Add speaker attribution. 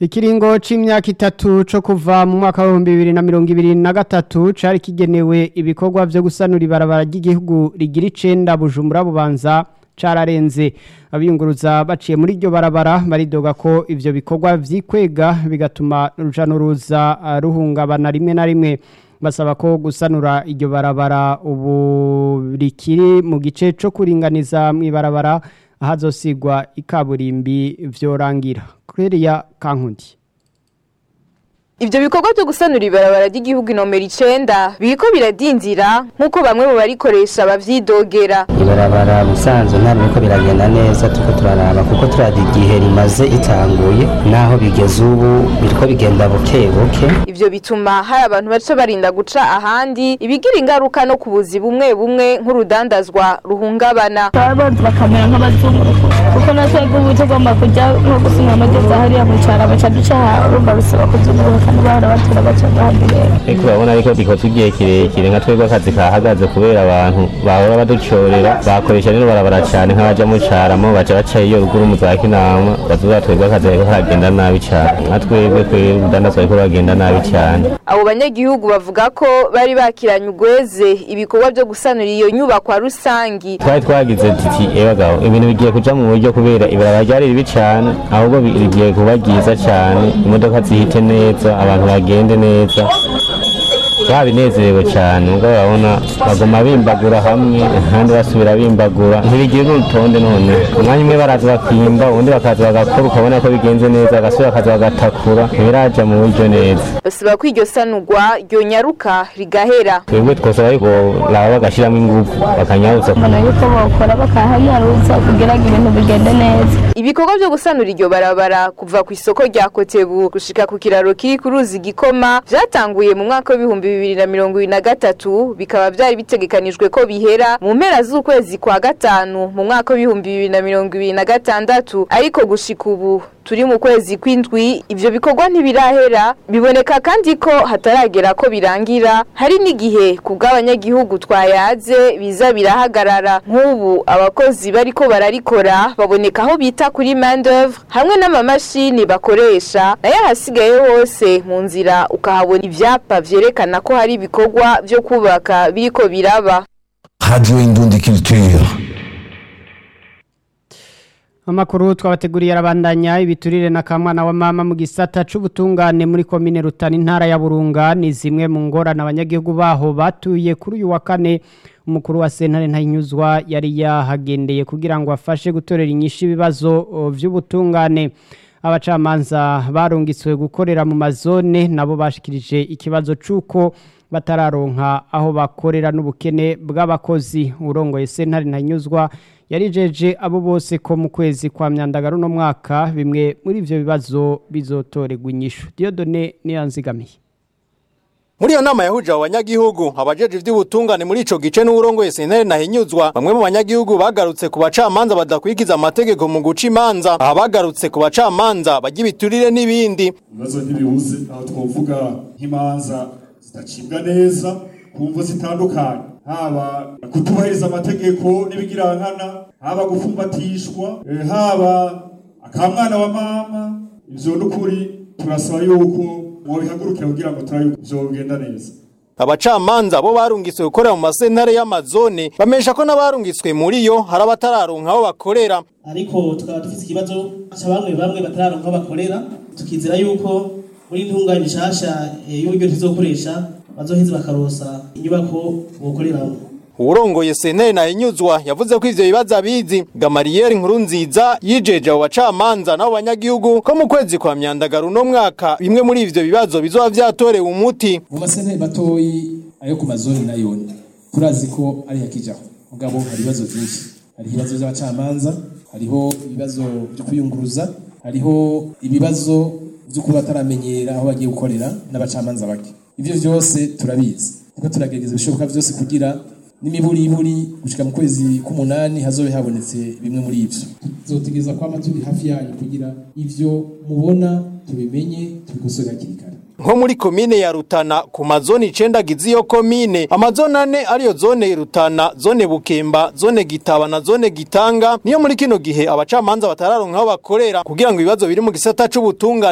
Speaker 1: Ikiringo c'imyaka itatu co kuva mu mwaka wa 2023 cari kigenewe ibikorwa vyo gusanura ibarabara ry'igihugu rigira icenda Bujumbura bubanza cararenze abiyunguruza baciye muri iryo barabara baridoga ko ivyo bikorwa vyikwega bigatuma uruja n'uruza uh, ruhungabana rimwe na rimwe basaba ko gusanura iryo barabara ubu rikiri mu gice co kuringaniza mw'ibarabara ahazosigwa ikaburimbi vyorangira Claria Kankundi
Speaker 2: Ivyo bikorwa byo gusanura ibarabara ry'igihugu inomero 9 biriko biradinzira nkuko bamwe mu barikoresha bavyidogera.
Speaker 3: Ibarabara musanzo nta biriko biragenda neza tuko turaraba kuko turadi igihe rimaze itanguye naho bigeze ubu biriko bigenda buke buke.
Speaker 2: Ivyo bituma hari abantu baca barinda guca ahandi ibigira ingaruka no kubuzi bumwe bumwe nk'urudandazwa ruhungabana.
Speaker 4: Ababanzi bakamera nk'abazunguruko kuko natwebwe ubu tugomba kujya nko gusinya amageza hariya mu cyaro baca duca urumva bisaba kuzunguruka kandi bahora batura baca bahagirera
Speaker 5: ariko urabona ariko bikoze igihe kirekire nka twebwe akazi kahagaze kubera abantu bahora baducorera bakoresha rero barabara cyane nk'abaja mu caramo baca baca iyo ruguru mu za kinama bazuba twebwe akazi kariko karagenda nabi cyane nka twebwe twebwe urudandazwa ariko ruragenda nabi cyane
Speaker 2: Abo banyagihugu bavuga ko bari bakiranye ugweze ibikorwa byo gusanura iyo nyubakwa rusangi.
Speaker 5: twari twagize tuti ebagabo ibintu bigiye kuja mu buryo kubera ibarabara ryari ribi cyane ahubwo bi- rigiye kuba ryiza cyane imodoka zihite neza abantu bagende neza babinezerewe cyane ubwo urabona baguma bimbagura hamwe ahandi basubira bimbagura ntibigira n'urutonde none umwanya umwe baraza bakimba ubundi bakaza bagakora ukabona ko bigenze neza bagasubira bakaza bagatakura ntibiraja mu buryo neza
Speaker 2: Basaba ko iryo sanurwa ryonyaruka rigahera.
Speaker 5: twebwe twosaba ariko laba bagashyiramo ingufu bakanyarutsa
Speaker 4: mbona yuko bawukora bakahanyaruza kugira ngo ibintu bigende neza
Speaker 2: Ibikorwa byo gusanura iryo barabara kuva ku isoko rya Kotebu gushika ku kiraro kiri ku ruzi gikoma vyatanguye mu mwaka w'ibihumbi bibiri na mirongo ibiri na gatatu bikaba vyari bitegekanijwe ko bihera mu mpera z'ukwezi kwa gatanu mu mwaka w'ibihumbi bibiri na mirongo ibiri na gatandatu ariko gushika ubu turi mu kwezi kw'indwi ivyo bikorwa ntibirahera biboneka kandi ko hataragera ko birangira hari n'igihe ku bw'abanyagihugu twayaze biza birahagarara nk'ubu abakozi bariko bararikora baboneka aho bita kuri main d'oeuvre hamwe n'amamashini bakoresha nayo ahasigaye hose mu nzira ukahabona ivyapa vyerekana ko hari ibikorwa vyo kubaka biriko biraba
Speaker 6: Radio Indundi Culture.
Speaker 1: Amakuru twabateguriye arabandanya ibiturire na kamwana wa mama mu gisata c'ubutungane muri komine Rutana intara ya Burunga ni zimwe mu ngorane abanyagihugu baho batuye kuri uyu wa kane umukuru wa sentare ntayinyuzwa yari yahagendeye kugira ngo afashe gutorera inyishu ibibazo o, vy'ubutungane abacamanza barungitswe gukorera mu mazone nabo bashikirije ikibazo c'uko batararonka aho bakorera n'ubukene bw'abakozi urongoye sentare ntanyuzwa yarijeje abo bose ko mu kwezi kwa myandagaro no mwaka bimwe muri ivyo bibazo bizotorerwa inyishu Diodone niyanzigamiye
Speaker 7: Muri iyo nama yahuje abo banyagihugu abajeje ivy'ubutungane muri ico gice n'uburongoye sentare nahinyuzwa bamwe mu banyagihugu bagarutse ku bacamanza badakwikiza amategeko mu guca imanza aha bagarutse ku bacamanza bajya ibiturire n'ibindi
Speaker 8: ibibazo ntibibuze aho twovuga nk'imanza zidacibwa neza ku mvu zitandukanye haba kutubahiriza amategeko n'ibigirankana haba gufumbatishwa eh, haba akamwana wa mama ivyo n'ukuri turasaba yuko mwobihagurukira kugira ngo turabe yuko vyogenda neza
Speaker 7: abacamanza bo barungitswe gukorera mu masentare y'amazone bamesha ko n'abarungitswe muri yo hari abatararonka aho bakorera
Speaker 9: ariko tukaba dufite ikibazo cya bamwe bamwe batararonka aho bakorera tukizera yuko muri ntunganye nshasha eh, y'uburyo tuzokoresha bazoheza bakarosa inyubako bokoreramo
Speaker 7: uwurongoye sentare nahinyuzwa yavuze ko ivyo bibazo abizi gamariyeri nkuru nziza yijeje abo bacamanza n'abo banyagihugu ko mu kwezi kwa myandagaro uno mwaka bimwe muri ivyo bibazo bizoba vyatorewe umuti
Speaker 10: mu masentare matoyi ayo ku mazoni nayo turazi ko ari hakijaho mugabo hari ibibazo byinshi hari ibibazo by'abacamanza hariho ibibazo byo kuyunguruza hariho ibibazo byo kuba bataramenyera aho bagiye gukorera n'abacamanza bake ivyo vyose turabizi niko turagerageza ibishoboka vyose kugira n'imiburiburi gushika mu kwezi k'umunani hazobe habonetse bimwe muri ivyo tuzotegereza kwama turi hafi yanyu kugira ivyo mubona tubimenye tubikosore hakiri kare
Speaker 7: nko muri komine ya Rutana ku mazone icenda agize iyo komine amazone ane ariyo zone Rutana zone Bukemba zone Gitaba na zone Gitanga niyo muri kino gihe abacamanza batararonka aho bakorera kugira ngo ibibazo biri mu gisata c'ubutungane